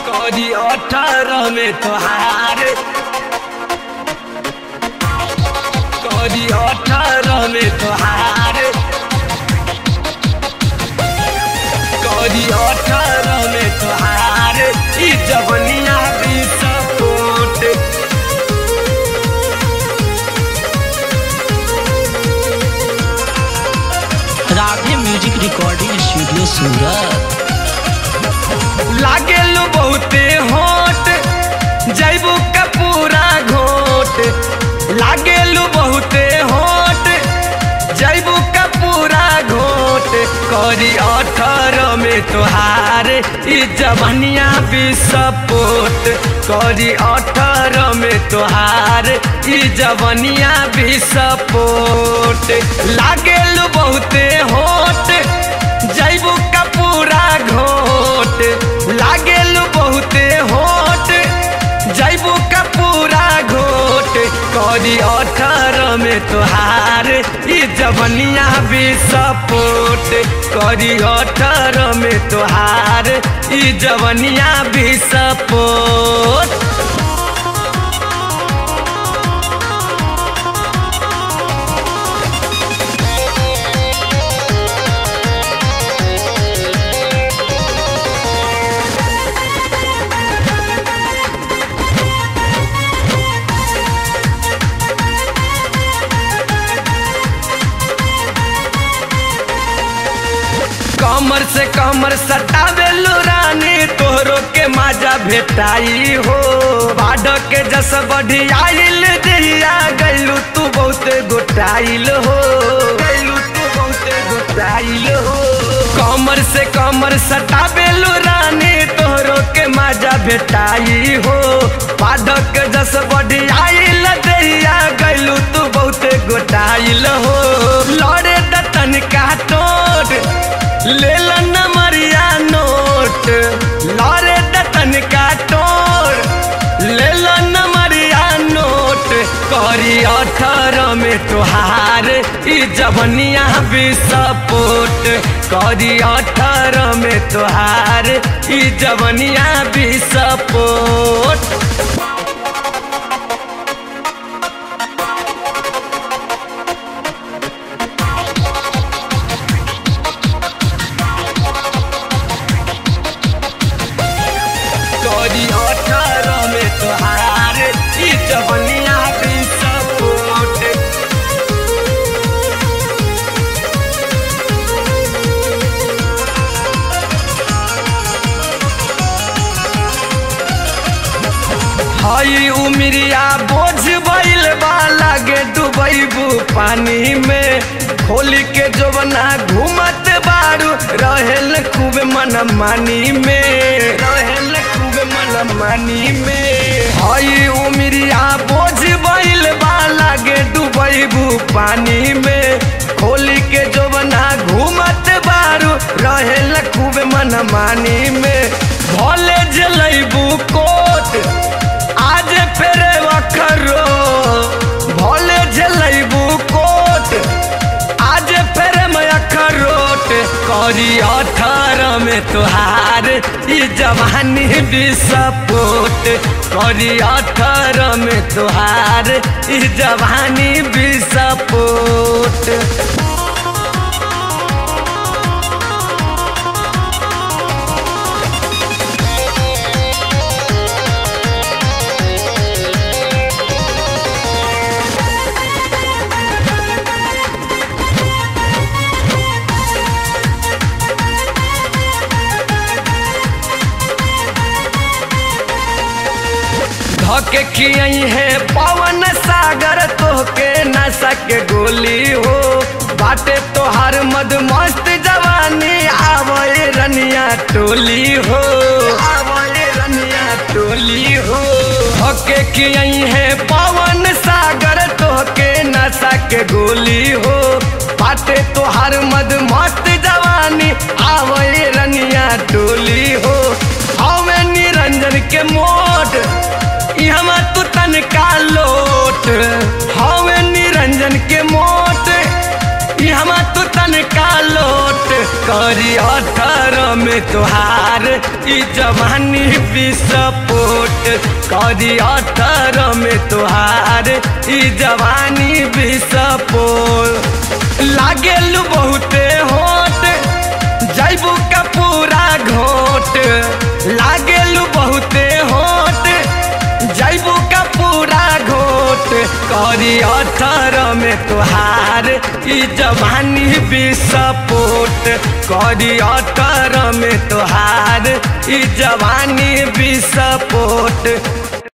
करी अठारह में तोहार करी अठारह में तोहार करी अठारह में तोहार ई जवनिया भी support Radhe music recording studio Surat लागेलू बहुते होट जैबू का पूरा घोट लागेलू बहुते होट जैबू का पूरा घोट करी अठारह में तोहार ई जवनिया भी सपोर्ट करी अठारह में तोहार ई जवनिया भी सपोर्ट लागेलू बहुते होट जैबू का पूरा घोट लागेलू बहुते होट जैबू का पूरा घोट करी अठारह में तोहार ई जवनिया भी सपोर्ट करी अठारह में तोहार ई जवनिया भी सपोर्ट कमर से कमर सटावेलू रानी तोहरो के माजा भेटाई हो बाढ़ के जस बढ़ी आइल दिया गैलू तू बहुते गोटाइल हो गैलू तू बहुते गोटाइल हो कमर से कमर सटावेलू रानी तोहरो के माजा भेटाई हो बाढ़ के जस बढ़ी आइल दिया गैलू तू बहुते गोटाइल हो लड़े दतन का टोट ले न मरिया नोट लारे दतन का टोर ले न मरिया नोट करी अठारह में तोहार ई जवनिया भी सपोर्ट करी अठारह में तोहार ई जवनिया भी सपोर्ट करी अठारह में तोहार ई जवनिया भी सपोर्ट हई उमरिया बोझ बैल बा लागे डुबैबू पानी में खोली के जोबना घूमत बारू रहेल खूब मन मानी में रहेल खूब मन मानी में हई उमरिया बोझ बैल बा लागे डुबैबू पानी में खोली के जोबना घूमत बारू रहेल खूब मन मानी में भले जलैबू कोट आज फेर वखरो भले जलैबू कोट आज फेर मैं अखरोट करी अठारह में तोहार ई जवानी भी सपोर्ट करी अठारह में तोहार ई जवानी भी सपोर्ट धके खियई है पवन सागर तोहके नशा के गोली हो बाटे तोहार मद मस्त जवानी आवए रनिया टोली हो आवए रनिया टोली हो धके खियई है पवन सागर तोहके नशा के गोली हो बाटे तोहार मद मस्त जवानी आवए रनिया टोली हो हमें निरंजन के मोट इहमा तू तनका लोट हवे निरंजन के मोट इहमा तू तनका लोट करी अठारह में तुहार ई जवानी विस्फोट करी अठारह में तुहार ई जवानी विस्फोट लागेल बहुते होट जैबू का पूरा घोट लागेल बहुते होट जैबू का पूरा घोट करी अठारह में तुहार ई जवानी विस्फोट करी अठारह में तुहार ई जवानी विस्फोट